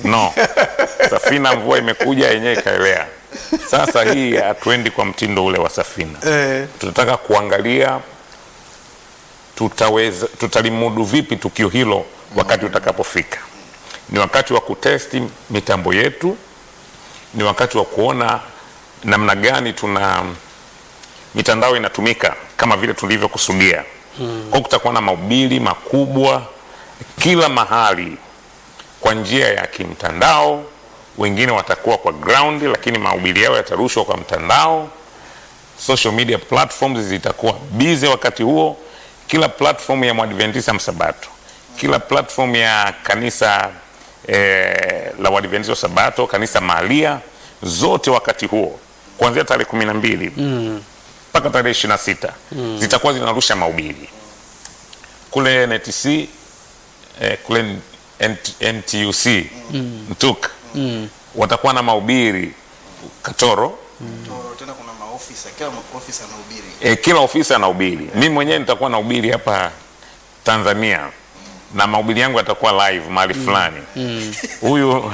no safina mvua imekuja yenyewe ikaelea sasa hii hatuendi kwa mtindo ule wa safina Eh. tunataka kuangalia tutaweza tutalimudu vipi tukio hilo wakati utakapofika ni wakati wa kutesti mitambo yetu ni wakati wa kuona namna gani tuna mitandao inatumika kama vile tulivyokusudia hmm. kwa kutakuwa na mahubiri makubwa kila mahali kwa njia ya kimtandao wengine watakuwa kwa ground lakini mahubiri yao yatarushwa kwa mtandao social media platforms zitakuwa bize wakati huo kila platform ya mwadventista msabato kila platform ya kanisa eh, la uadventista wa sabato kanisa mahalia zote wakati huo kuanzia tarehe kumi na mbili mpaka tarehe ishiri na sita zitakuwa zinarusha mahubiri kule NTC eh, kule NT, NTUC Mtuk watakuwa na mahubiri Katoro Toro, tena kuna maofisa kila ofisa anahubiri e, kila ofisa anahubiri. Mimi mwenyewe nitakuwa nahubiri hapa Tanzania na mahubiri yangu yatakuwa live mahali fulani. Huyu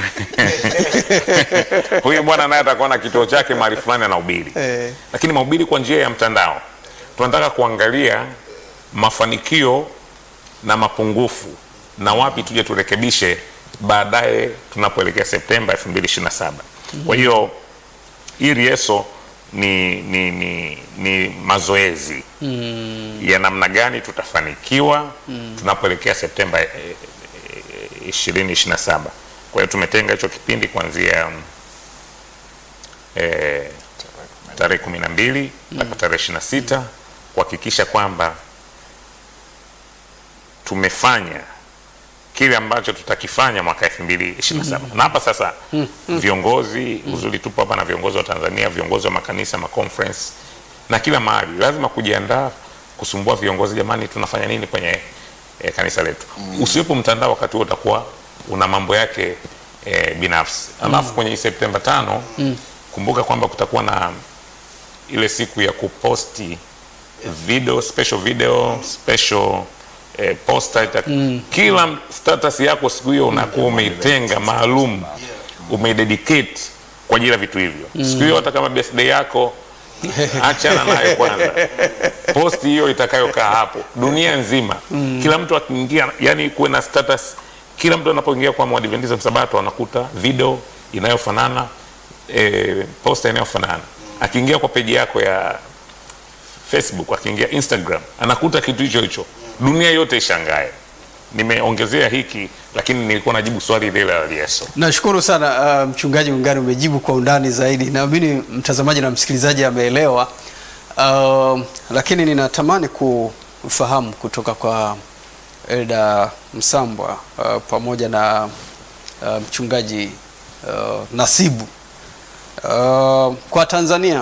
huyu bwana naye atakuwa na kituo chake mahali fulani anahubiri, Eh. lakini mahubiri kwa njia ya mtandao. Tunataka kuangalia mafanikio na mapungufu na wapi tuje turekebishe baadaye tunapoelekea Septemba 2027. Kwa hiyo hii rieso ni, ni, ni, ni mazoezi ya namna gani tutafanikiwa tunapoelekea Septemba eh, eh, 2027. Kwa hiyo tumetenga hicho kipindi kuanzia mm, eh, tarehe kumi na mbili mpaka tarehe ishirini na sita kuhakikisha kwamba tumefanya kile ambacho tutakifanya mwaka elfu mbili ishirini na saba na hapa sasa viongozi uzuri tupo hapa na viongozi wa Tanzania viongozi wa makanisa maconference na kila mahali lazima kujiandaa kusumbua viongozi jamani tunafanya nini kwenye eh, kanisa letu usiwepo mtandao wakati huo utakuwa una mambo yake eh, binafsi alafu kwenye hii Septemba tano kumbuka kwamba kutakuwa na ile siku ya kuposti video special video special eh, poster ita, kila status yako siku hiyo unakuwa umeitenga maalum umeidedicate kwa ajili ya vitu hivyo siku hiyo hata kama birthday yako achana nayo kwanza posti hiyo itakayokaa hapo dunia nzima kila mtu akiingia yani kuwe na status kila mtu anapoingia kwa mwadventista msabato anakuta video inayofanana e, posta inayofanana akiingia kwa peji yako ya facebook akiingia instagram anakuta kitu hicho hicho dunia yote ishangae nimeongezea hiki lakini nilikuwa najibu swali lile la Lieso Nashukuru sana uh, mchungaji Ungani, umejibu kwa undani zaidi. Naamini mtazamaji na msikilizaji ameelewa. Uh, lakini ninatamani kufahamu kutoka kwa Elda Msambwa uh, pamoja na uh, mchungaji uh, Nasibu uh, kwa Tanzania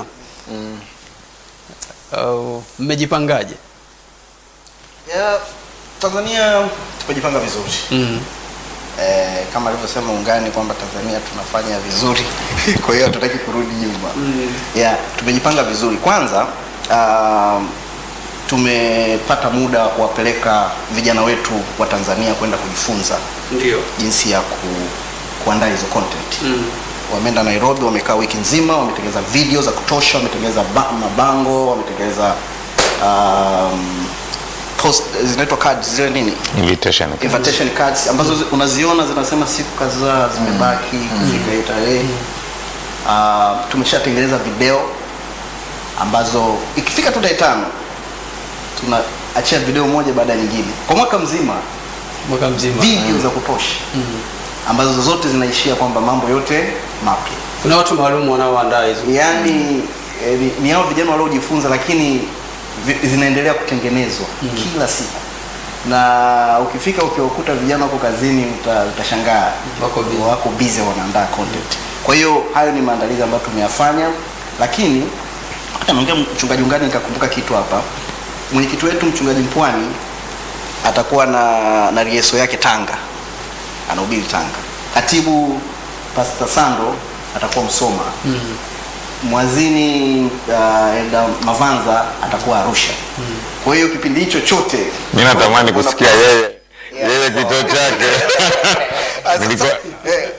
uh, mmejipangaje? ya Tanzania tumejipanga vizuri Mm. eh, kama alivyosema ungani kwamba Tanzania tunafanya vizuri kwa hiyo hatutaki kurudi nyuma Mm. yeah, tumejipanga vizuri kwanza um, tumepata muda wa kuwapeleka vijana wetu wa Tanzania kwenda kujifunza Ndio. jinsi ya ku, kuandaa hizo content Mm. wameenda Nairobi, wamekaa wiki nzima, wametengeneza video za kutosha, wametengeneza ba- mabango, wametengeneza um, post zinaitwa cards zile nini invitation invitation cards ambazo zi- unaziona zinasema siku kadhaa zimebaki kufika hiyo tarehe. Uh, tumeshatengeneza video ambazo ikifika tu tarehe tano tunaachia video moja baada ya nyingine kwa mwaka mzima, Mwaka mzima. video za kutosha ambazo zote zinaishia kwamba mambo yote mapya Kuna watu maalum wanaoandaa hizo. yaani eh, ni- ni hao vijana waliojifunza lakini vi- zinaendelea kutengenezwa kila siku na ukifika ukiwakuta vijana wako kazini uta, utashangaa Wako busy. wako busy wanaandaa content kwa hiyo hayo ni maandalizi ambayo tumeyafanya lakini hata naongea mchungaji ungani nikakumbuka kitu hapa mwenyekiti wetu mchungaji mpwani atakuwa na na rieso yake tanga anahubiri tanga katibu pastor sando atakuwa msoma mwazini uh, Elda Mavanza atakuwa Arusha. Kwa hiyo kipindi hicho chote mi natamani kusikia yeye Yeah. yeye kituo chake Ah, Nilikuwa- sasa, eh,